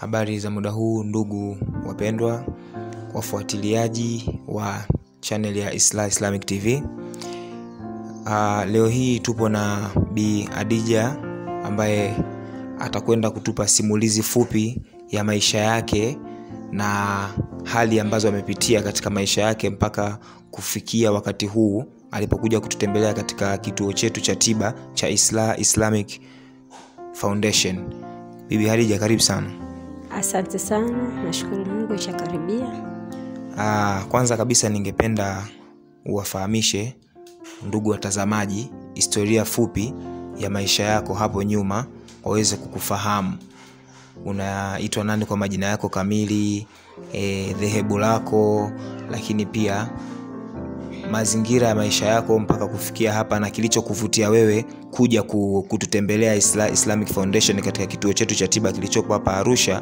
Habari za muda huu ndugu wapendwa, wafuatiliaji wa channel ya Isla Islamic TV. Uh, leo hii tupo na Bi Adija ambaye atakwenda kutupa simulizi fupi ya maisha yake na hali ambazo amepitia katika maisha yake mpaka kufikia wakati huu alipokuja kututembelea katika kituo chetu cha tiba cha Isla Islamic Foundation. Bibi Hadija, karibu sana. Asante sana, nashukuru Mungu ishakaribia. Ah, kwanza kabisa ningependa uwafahamishe ndugu watazamaji historia fupi ya maisha yako hapo nyuma waweze kukufahamu. Unaitwa nani kwa majina yako kamili, eh, dhehebu lako, lakini pia mazingira ya maisha yako mpaka kufikia hapa na kilichokuvutia wewe kuja ku- kututembelea Isla, Islamic Foundation katika kituo chetu cha tiba kilichopo hapa Arusha.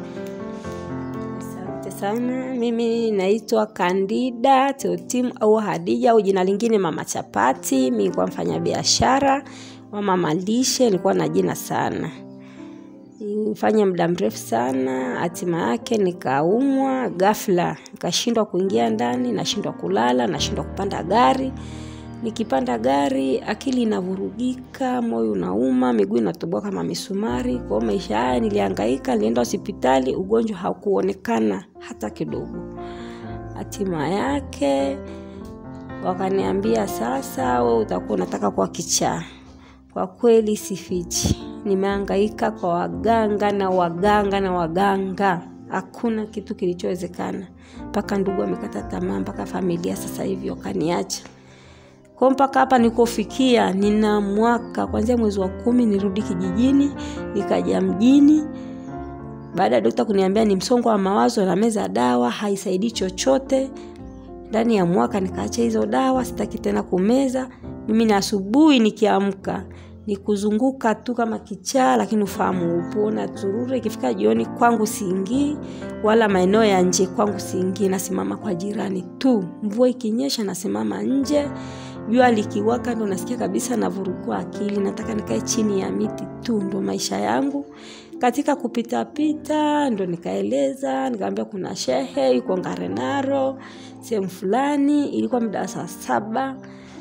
Asante sana. Mimi naitwa Kandida Teotim au Hadija au jina lingine Mama Chapati. Mimi nilikuwa mfanya biashara wa mama lishe, nilikuwa na jina sana nifanya muda mrefu sana. Hatima yake nikaumwa ghafla, nikashindwa kuingia ndani, nashindwa kulala, nashindwa kupanda gari. Nikipanda gari akili inavurugika, moyo unauma, miguu inatoboa kama misumari. Kwa hiyo maisha haya nilihangaika, nilienda hospitali, ugonjwa haukuonekana hata kidogo. Hatima yake wakaniambia, sasa wewe utakuwa unataka kuwa kichaa. Kwa kweli sifichi, nimehangaika kwa waganga na waganga na waganga, hakuna kitu kilichowezekana, mpaka ndugu amekata tamaa, mpaka familia sasa hivi wakaniacha kwa mpaka hapa nikofikia, nina mwaka kuanzia mwezi wa kumi nirudi kijijini, nikaja mjini. Baada ya dokta kuniambia ni msongo wa mawazo na meza dawa haisaidii chochote, ndani ya mwaka nikaacha hizo dawa, sitaki tena kumeza. Mimi na asubuhi nikiamka ni kuzunguka tu kama kichaa, lakini ufahamu upo na turure. Ikifika jioni kwangu siingii, wala maeneo ya nje kwangu siingii, nasimama kwa jirani tu. Mvua ikinyesha nasimama nje, jua likiwaka ndo nasikia kabisa navurugua akili, nataka nikae chini ya miti tu, ndo maisha yangu. Katika kupitapita ndo nikaeleza, nikamwambia kuna shehe yuko Ngarenaro sehemu fulani, ilikuwa muda wa saa saba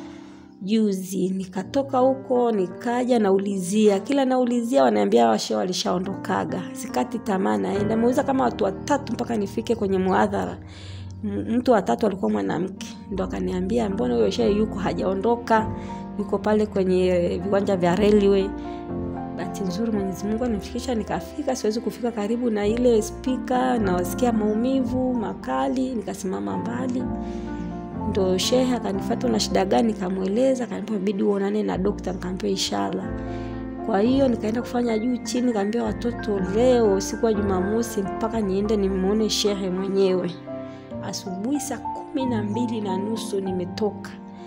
juzi nikatoka huko nikaja naulizia kila naulizia wanaambia washe walishaondokaga sikati tamaa naenda meuza kama watu watatu mpaka nifike kwenye muadhara M- mtu watatu alikuwa mwanamke ndo akaniambia mbona huyo shehe yuko hajaondoka yuko pale kwenye viwanja vya railway bahati nzuri mwenyezi mungu anifikisha nikafika siwezi kufika karibu na ile spika nawasikia maumivu makali nikasimama mbali ndo shehe akanifata una shida gani nikamweleza akaniambia bidi uonane na dokta nikaambia inshallah kwa hiyo nikaenda kufanya juu chini nikaambia watoto leo siku ya jumamosi mpaka niende nimwone shehe mwenyewe asubuhi saa kumi na mbili na nusu nimetoka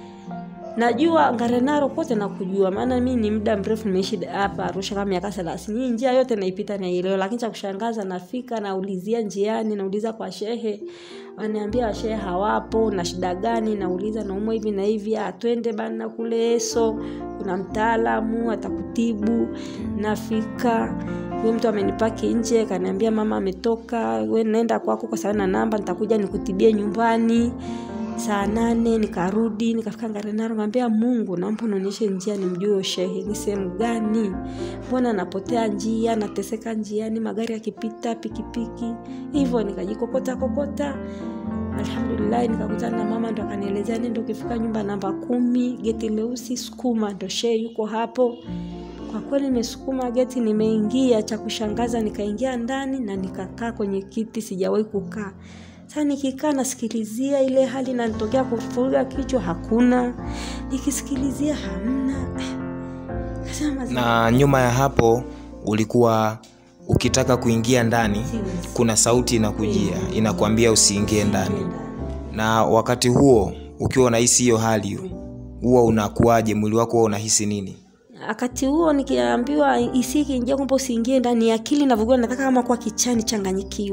najua ngarenaro kote nakujua maana mi ni muda mrefu nimeishi hapa arusha kama miaka thelathini hii njia yote naipita naielewa lakini cha kushangaza nafika naulizia njiani nauliza kwa shehe waniambia washehe hawapo na shida gani nauliza naumwa hivi na hivi "Ah, twende bana kule eso kuna mtaalamu atakutibu nafika huyo mtu amenipaki nje kaniambia mama ametoka we nenda kwako kwa sababu na namba nitakuja nikutibie nyumbani saa nane nikarudi nikafika ngarenaro kaambia mungu naomba unaonyeshe njia nimjue huyo shehe ni sehemu gani mbona napotea njia nateseka njiani magari yakipita pikipiki hivyo nikajikokota kokota alhamdulillahi nikakutana na mama ndo akanielezea nendo ukifika nyumba namba kumi geti leusi sukuma ndo shehe yuko hapo kwa kweli nimesukuma geti nimeingia cha kushangaza nikaingia ndani na nikakaa kwenye kiti sijawahi kukaa sasa nikikaa nasikilizia ile hali nanitokea kufuruga kichwa hakuna nikisikilizia hamna Kasema, Na nyuma ya hapo ulikuwa ukitaka kuingia ndani, kuna sauti inakujia inakwambia usiingie ndani. Na wakati huo ukiwa unahisi hiyo hali, huwa unakuwaje? Mwili wako huwa unahisi nini? wakati huo nikiambiwa isi ikiingia kwamba usiingie ndani akili navugua nataka kama kwa kichani changanyikiwe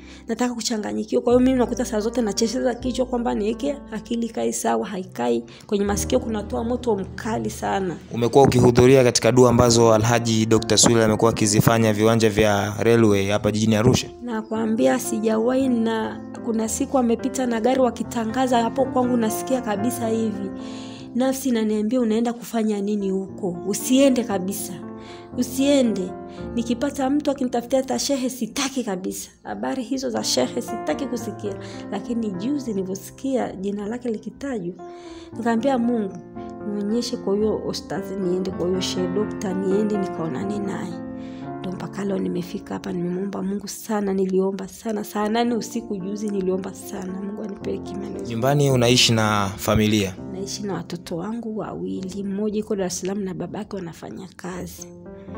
nataka kuchanganyikiwa kwa hiyo mimi nakuta saa zote nachecheza kichwa kwamba niweke akili kai sawa haikai kwenye masikio kunatoa moto mkali sana umekuwa ukihudhuria katika dua ambazo alhaji dr swil amekuwa akizifanya viwanja vya railway hapa jijini arusha nakwambia sijawahi na kuna siku amepita na gari wakitangaza hapo kwangu nasikia kabisa hivi nafsi inaniambia unaenda kufanya nini huko usiende kabisa usiende nikipata mtu akinitafutia hata shehe sitaki kabisa habari hizo za shehe sitaki kusikia lakini juzi nilivyosikia jina lake likitajwa nikaambia mungu nionyeshe kwa huyo ostazi niende kwa huyo shehe dokta niende nikaonane naye ndo mpaka leo nimefika hapa nimemwomba mungu sana niliomba sana saa nane usiku juzi niliomba sana mungu anipee kimani nyumbani unaishi na familia naishi na watoto wangu wawili mmoja iko dar es salaam na babake wanafanya kazi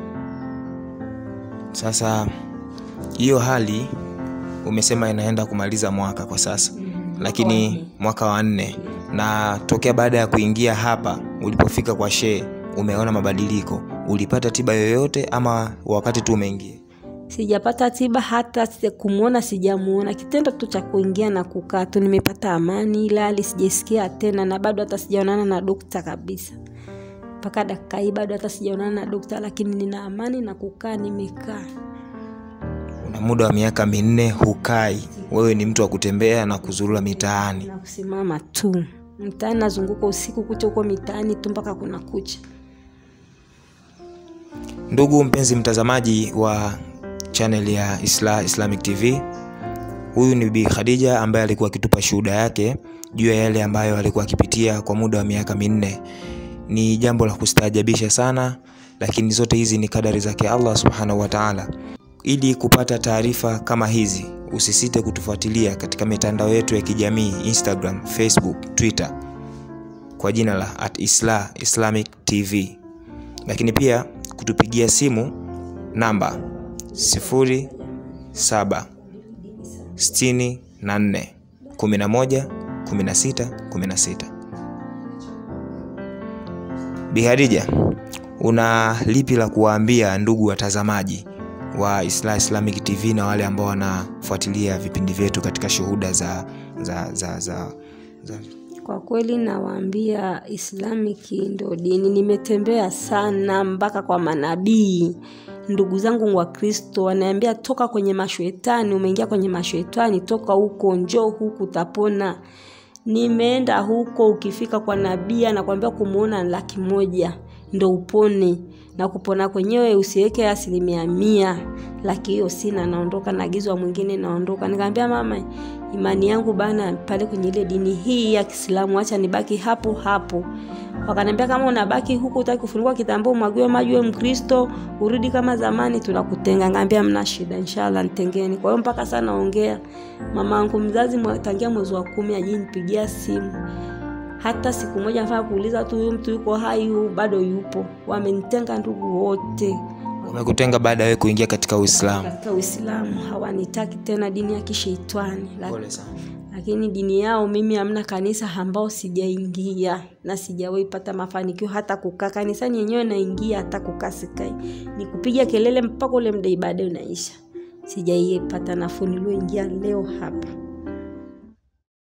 sasa hiyo hali umesema inaenda kumaliza mwaka kwa sasa lakini mwaka wa nne na tokea baada ya kuingia hapa ulipofika kwa shee umeona mabadiliko ulipata tiba yoyote ama wakati tu umeingia sijapata tiba hata si- kumwona sijamuona kitendo tu cha kuingia na kukaa tu nimepata amani ila hali sijaisikia tena na bado hata sijaonana na dokta kabisa mpaka dakika hii bado hata sijaonana na dokta lakini nina amani na kukaa nimekaa una muda wa miaka minne hukai wewe ni mtu wa kutembea na kuzurura mitaani na kusimama tu mtaani nazunguka usiku kucha huko mitaani tu mpaka kuna kucha ndugu mpenzi mtazamaji wa channel ya Isla, islamic tv huyu ni bi khadija ambaye alikuwa akitupa shuhuda yake juu ya yale ambayo alikuwa akipitia kwa muda wa miaka minne ni jambo la kustaajabisha sana lakini zote hizi ni kadari zake allah subhanahu wataala ili kupata taarifa kama hizi usisite kutufuatilia katika mitandao yetu ya kijamii instagram facebook twitter kwa jina la at isla islamic tv lakini pia kutupigia simu namba 07 64 11 16 16 bihadija una lipi la kuwaambia ndugu watazamaji wa isla islamic tv na wale ambao wanafuatilia vipindi vyetu katika shuhuda za za za, za, za kwa kweli nawaambia islamiki ndo dini nimetembea sana mpaka kwa manabii ndugu zangu wa kristo wanaambia toka kwenye mashetani umeingia kwenye mashetani toka huko njoo huku utapona nimeenda huko ukifika kwa nabii anakwambia kumwona laki moja ndo upone na kupona kwenyewe usiweke asilimia mia laki hiyo sina naondoka naagizwa mwingine naondoka nikaambia mama imani yangu bana pale kwenye ile dini hii ya kiislamu acha nibaki hapo hapo wakaniambia kama unabaki huku utaki kufunikwa kitambao umwagiwe maji we mkristo urudi kama zamani tunakutenga ngaambia mna shida inshallah nitengeni kwa hiyo mpaka saa naongea mama angu mzazi mwa- tangia mwezi wa kumi ajinipigia simu hata siku moja nafaa kuuliza tu huyu mtu yuko hai hu bado yupo wamenitenga ndugu wote wamekutenga baada ya wewe kuingia katika uislamu katika uislamu hawanitaki tena dini ya kisheitani Lak- pole sana lakini dini yao mimi hamna kanisa ambao sijaingia na sijawahi pata mafanikio hata kukaa kanisani yenyewe naingia hata kukaa sikai ni kupiga kelele mpaka ule mda ibada unaisha sijaipata nafuu nilioingia leo hapa